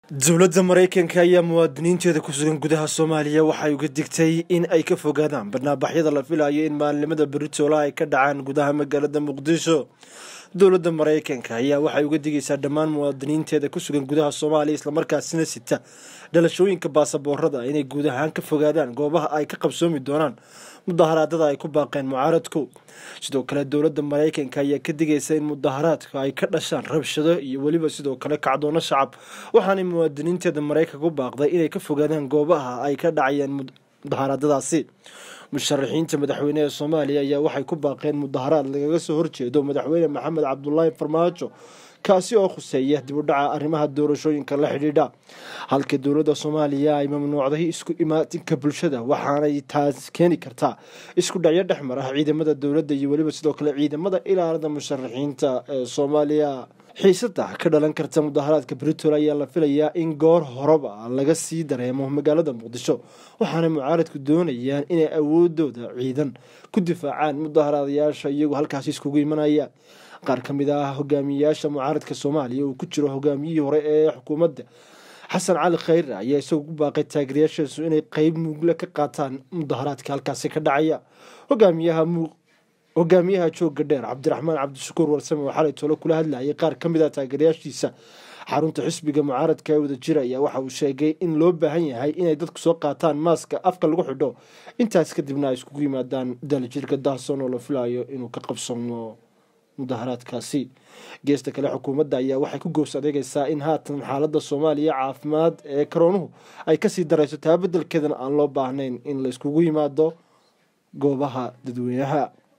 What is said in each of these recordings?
dowladda maraykanka ayaa muwaadiniinteeda ku sugan gudaha soomaaliya waxay uga digtay in ay ka fogaadaan barnaabaxyada la filayo in maalinimada beritola ay ka dhacaan gudaha magaalada muqdisho dowladda maraykanka ayaa waxay uga digaysaa dhammaan muwaadiniinteeda ku sugan gudaha soomaaliya islamarkaasina sita dhalashooyinka baasaboorada inay guud ahaan ka fogaadaan goobaha ay ka qabsoomi doonaan mudaharaadada ay ku baaqeen mucaaradku sidoo kale dowladda maraykanka ayaa ka digaysa in mudaharaadka ay ka dhashaan rabshado iyo weliba sidoo kale kacdoono shacab waxaanay muwaadiniinteeda maraykanka u baaqday inay ka fogaadaan goobaha ay ka dhacayaan mudaharaadadaasi musharaxiinta madaxweyne ee soomaaliya ayaa waxay ku baaqeen mudaharaad lagaga soo horjeedo madaxweyne maxamed cabdulaahi farmaajo kaasi oo khuseeya dib u dhaca arrimaha doorashooyinka la xidhiidha halka dowladda soomaaliya ay mamnuucday isku imaatinka bulshada waxaanay taas keeni kartaa isku dhacyo dhex mar ah ciidamada dowladda iyo weliba sidoo kale ciidamada ilaalada musharaxiinta ee soomaaliya xiisada ka dhalan karta mudaharaadka britol ayaa la filayaa in goor horeba laga sii dareemo magaalada muqdisho waxaana mucaaradku doonayaan inay awoodooda ciidan ku difaacaan mudaharaadayaasha iyagoo halkaasi iskugu imanaya qaar ka mid ah hogaamiyeyaasha mucaaradka soomaaliya uu ku jiro hogaamiyihii hore ee xukuumadda xasan cali khayre ayaa isagoo ku baaqay taageerayaashiisu inay qeyb muugle ka qaataan mudaharaadka halkaasi ka dhacaya hogaamiyaha hogaamiyaha jooga dheer cabdiraxmaan cabdishakuur warsame oo xalay tolo kula hadlayay qaar ka mid ah taageerayaashiisa xarunta xisbiga mucaaradka ee wadajira ayaa waxa uu sheegay in loo baahan yahay inay dadku soo qaataan maaska afka lagu xidho intaas kadibna ay iskugu yimaadaan dalijirka dahson oo la filayo inuu ka qabsano mudaharaadkaasi geesta kale xukuumadda ayaa waxay ku gows adeegaysaa in haatan xaalada soomaaliya caafimaad ee karoonuhu ay kasii darayso taa bedelkeedana aan loo baahnayn in la iskugu yimaado goobaha dadweynaha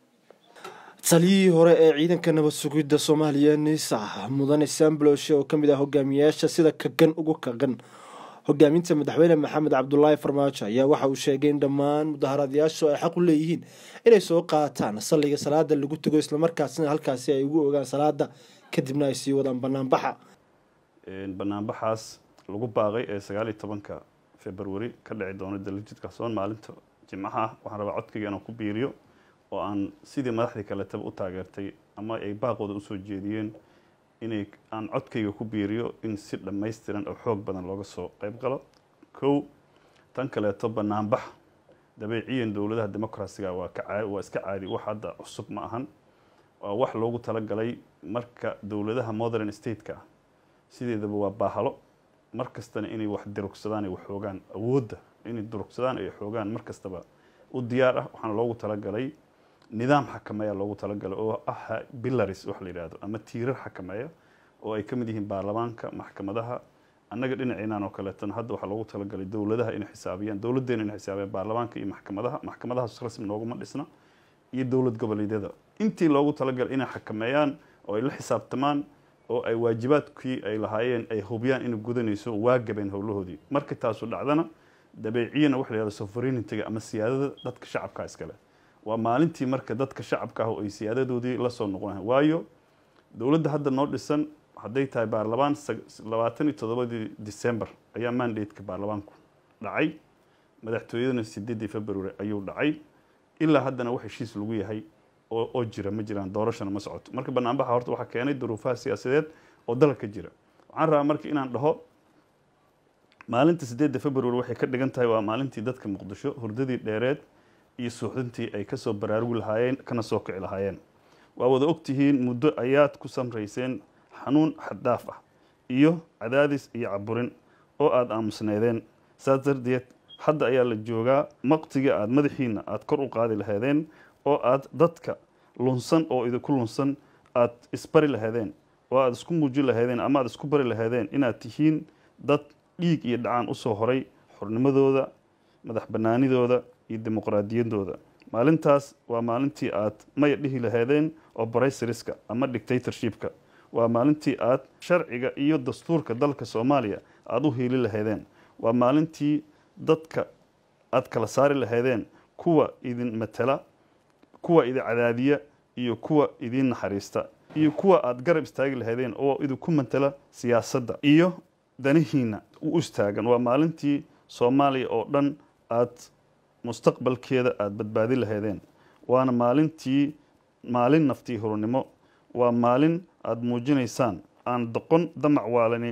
taliyihii hore ee ciidanka nabad sugidda soomaaliya nisa mudane sambloshe oo kamid ah hogaamiyayaasha sida kagan ugu kagan hogaaminta madaxweyne maxamed cabdulaahi farmaajo ayaa waxa uu sheegay in dhammaan mudaharaadayaashu ay xaq u leeyihiin inay soo qaataan salliga salaada lagu tago islamarkaasina halkaasi ay ugu ogaan salaada kadibna ay sii wadaan banaanbaxa banaanbaxaas lagu baaqay ee sagaal iyo tobanka februari ka dhici doono dalijidka soon maalinta jimcaha ah waxaan rabaa codkayga inaan ku biiriyo oo aan sidii madaxdii kaletaba u taageertay ama ay baaqooda usoo jeediyeen inay aan codkayga ku biiriyo in si dhammaystiran oo xoog badan looga soo qeyb galo kow tan kaleeto banaanbax dabeeciyan dowladaha democarasiga waa ka waa iska caadi wax hadda cusub ma ahan waa wax loogu talagalay marka dowladaha modern stateka ah sideedaba waa baahalo mar kastana inay wax durugsadaan ay wax xoogaan awoodda inay durugsadaan ay xoogaan mar kastaba u diyaar ah waxaana loogu talagalay nidaam xakameeya loogu talagalay oo ah bilaris wax la yidhaahdo ama tiirar xakameeya oo ay ka mid yihiin baarlamaanka maxkamadaha annaga dhinaceenaan oo kaleetana hadda waxaa loogu talagalay dowladaha inay xisaabiyaan dowladdeena inay xisaabiyaan baarlamaanka iyo maxkamadaha maxkamadahaas rasmi nooguma dhisna iyo dowlad goboleedyada intii loogu talagalay inay xakameeyaan oo ay la xisaabtamaan oo ay waajibaadkii ay lahaayeen ay hubiyaan inay gudanayso waa gabeen howlahoodii marka taasu dhacdana dabeeciyana waxa la yihahdo sovereignitiga ama siyaadada dadka shacabka iskale waa maalintii marka dadka shacabka ah oo ay siyaadadoodii lasoo noqonayan waayo dowladda hadda noo dhisan hadday tahay baarlamaan labaatan iyo toddobadii december ayaa mandateka baarlamaanku dhacay madaxtooyadana sideedii february ayuu dhacay ilaa haddana wax heshiis lagu yahay oo oo jira ma jiraan doorashana ma socoto marka banaanbaxa horta waxaa keenay duruufaha siyaasadeed oo dalka jira waxaan rabaa marka inaan dhaho maalinta sideedda february waxay ka dhigan tahay waa maalintii dadka muqdisho hurdadii dheereed iyo suuxdintii ay kasoo baraarugi lahaayeen kana soo kici lahaayeen waa wada ogtihiin muddo ayaad ku samrayseen xanuun xaddaaf ah iyo cadaadis iyo caburin oo aada aamusneedeen saas darteed hadda ayaa la joogaa maqtigii aada madaxiina aada kor u qaadi lahaydeen oo aada dadka lunsan oo idinku lunsan aada isbari lahaydeen oo aada isku muujin lahaydeen ama aada isku bari lahaydeen inaad tihiin dad dhiig iyo dhacaan usoo horay xornimadooda madax banaanidooda iyo dimuqraadiyadooda maalintaas waa maalintii aad maya dhihi lahaydeen obrysariska ama dictatorshipka waa maalintii aad sharciga iyo dastuurka dalka soomaaliya aada u hiili lahaydeen waa maalintii dadka aada kala saari lahaydeen kuwa idin matala kuwa idin cadaadiya iyo kuwa idin naxariista iyo kuwa aada garab istaagi lahaydeen oo idinku matala siyaasadda iyo danihiina u istaagan waa maalintii soomaaliya oo dhan aada mustaqbalkeeda aada badbaadi lahaydeen waana maalintii maalin naftii hurnimo waa maalin aada muujinaysaan aan doqon damac waalani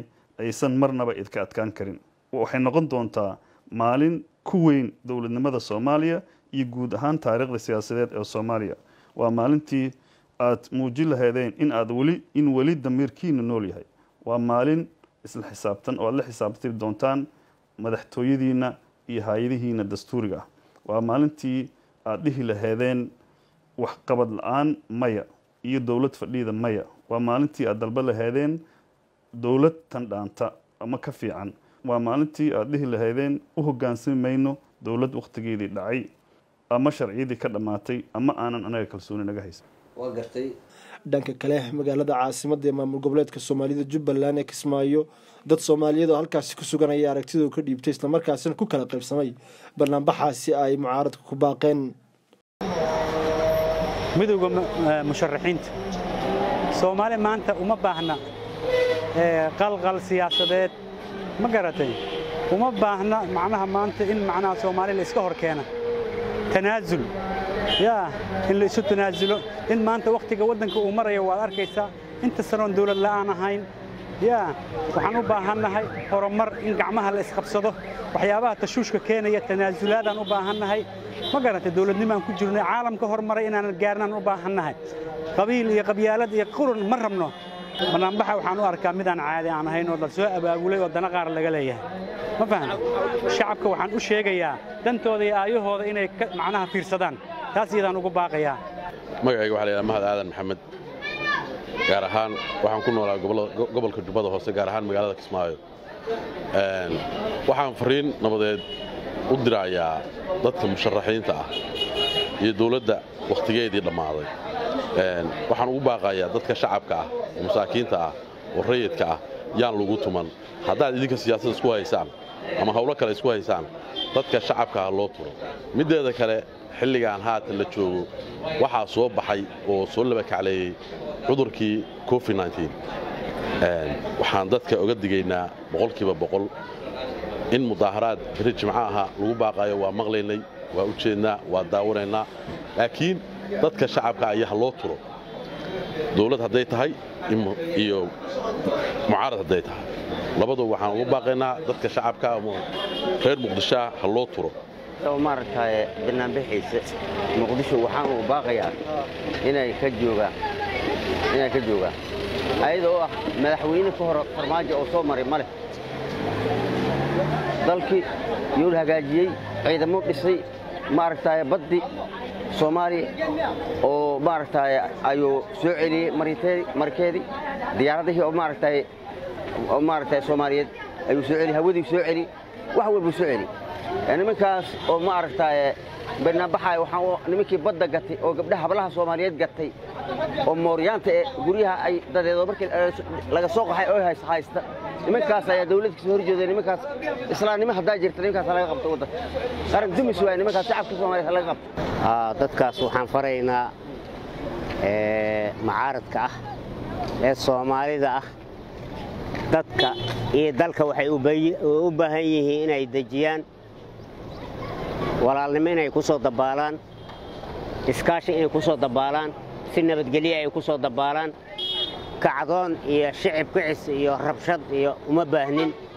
aysan marnaba idka adkaan karin waxay noqon doontaa maalin ku weyn dowladnimada soomaaliya iyo guud ahaan taariikhda siyaasadeed ee soomaaliya waa maalintii aad muujin lahaydeen in aad weli in weli damiirkiina nool yahay waa maalin isla xisaabtan oo aad la xisaabtiri doontaan madaxtooyadiina iyo hay-adihiina dastuuriga ah waa maalintii aad dhihi lahaydeen waxqabad la-aan maya iyo dowlad fadhiida maya waa maalintii aad dalba lahaydeen dowlad tan dhaanta ama ka fiican waa maalintii aad dhihi lahaydeen u hogaansami mayno dowlad wakhtigeedii dhacay ama sharciyadii ka dhammaatay ama aanan anaga kalsooni naga haysan dhanka kale magaalada caasimadda ee maamul goboleedka soomaalida jubbaland ee kismaayo dad soomaaliyeed oo halkaasi ku sugan ayaa aragtidoo ka dhiibtay islamarkaasina ku kala qaybsamay banaanbaxaasi ay mucaaradka ku baaqeen midowda musharaxiinta soomaali maanta uma baahna qalqal siyaasadeed ma garatay uma baahna macnaha maanta in macnaha soomaali la iska hor keena tanaasul yaa in la isu tanaasulo in maanta wakhtiga waddanka uu marayo waad arkaysaa inta sanoon dawlad la'aan ahayn yaa waxaan u baahannahay horumar in gacmaha la isqabsado waxyaabaha tashuushka keenaya tanaasulaadaan u baahannahay ma garantay dawladnimaan ku jirnay caalamka hormaray inaanan gaarnaan u baahannahay qabiil iyo qabyaalad iyo qurun ma rabno banaanbaxa waxaan u arkaa midaan caadi aan ahayn oo la soo abaabulay oo dana qaar laga leeyahay ma fahamta shacabka waxaan u sheegayaa dantooda iyo aayahooda inay macnaha fiirsadaan taas iyadaan ugu baaqayaa magacayga waxa la yidhaha mahad aadan maxamed gaar ahaan waxaan ku noolaa gobolka jubbada hoose gaar ahaan magaalada kismaayo waxaan fariin nabadeed u dirayaa dadka musharaxiinta ah iyo dawladda wakhtigeedii dhammaaday waxaan ugu baaqayaa dadka shacabka ah oo masaakiinta ah oo rayidka ah yaan lagu tuman haddaad idinka siyaasada isku haysaan ama hawlo kale isku haysaan dadka shacabka ah loo turo middeeda kale xilligaan haatan la joogo waxaa soo baxay oo soo laba kacleeyey cudurkii covid waxaan dadka oga digaynaa boqolkiiba boqol in mudaaharaad beri jimco aha lagu baaqayo waa maqlaynay waa u jeednaa waa daawanaynaa laakiin dadka shacabka ayaa ha loo turo dawlad hadday tahay iyo mucaarad hadday tahay labadu waxaan ugu baaqaynaa dadka shacabka reer muqdishoa ha loo turo maaragtay banaanbixiisa muqdisho waxaan ugu baaqayaa inay ka joogaan inay ka joogaan ayada oo ah madaxweyne ka hor farmaajo oo soo maray ma leh dalkii yuu la hagaajiyey ciidamo dhisay maaragtay baddi soomaaliya oo maaragtay ayuu soo celiyey marikeedii diyaaradihii oo maaragtay oo maaragtay soomaaliyeed ayuu soo celiyey hawadii soo celiyey wax walbuu soo celiyey nimankaas oo maaragtay banaanbaxaaya waxaa nimankii badda gatay oo gabdhaha hablaha soomaaliyeed gatay oo mooryaanta ee guryaha ay dadeedo markii laga soo qaxay oo haysta nimankaas ayaa dawladda kasoo horjeeda nimankaas islaamnimo haddaa jirta nimankaas laga qabto waddanka qaran dumis waay nimankaas shacabka soomaliyeed laga qabto dadkaas waxaan faraynaa macaaradka ah ee soomaalida ah dadka iyo dalka waxay u baahan yihiin inay dejiyaan walaalnimo inay ku soo dabaalaan iskaashi inay ku soo dabaalaan si nabadgelya ay ku soo dabaalaan kacdoon iyo shicib kicis iyo rabshad iyo uma baahnin